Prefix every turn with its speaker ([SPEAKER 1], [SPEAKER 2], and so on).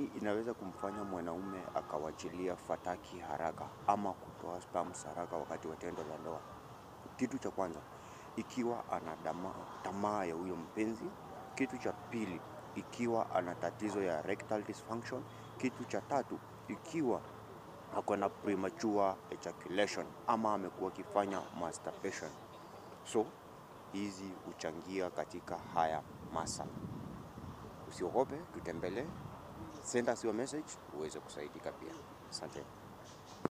[SPEAKER 1] inaweza kumfanya mwanaume akawachilia fataki haraka ama kutoa sperms haraka wakati wa tendo la ndoa. Kitu cha kwanza, ikiwa ana tamaa ya huyo mpenzi. Kitu cha pili, ikiwa ana tatizo ya rectal dysfunction. Kitu cha tatu, ikiwa ako na premature ejaculation ama amekuwa akifanya masturbation. So hizi huchangia katika haya masala. Usiogope, tutembelee, send us your message uweze kusaidika pia. Asante.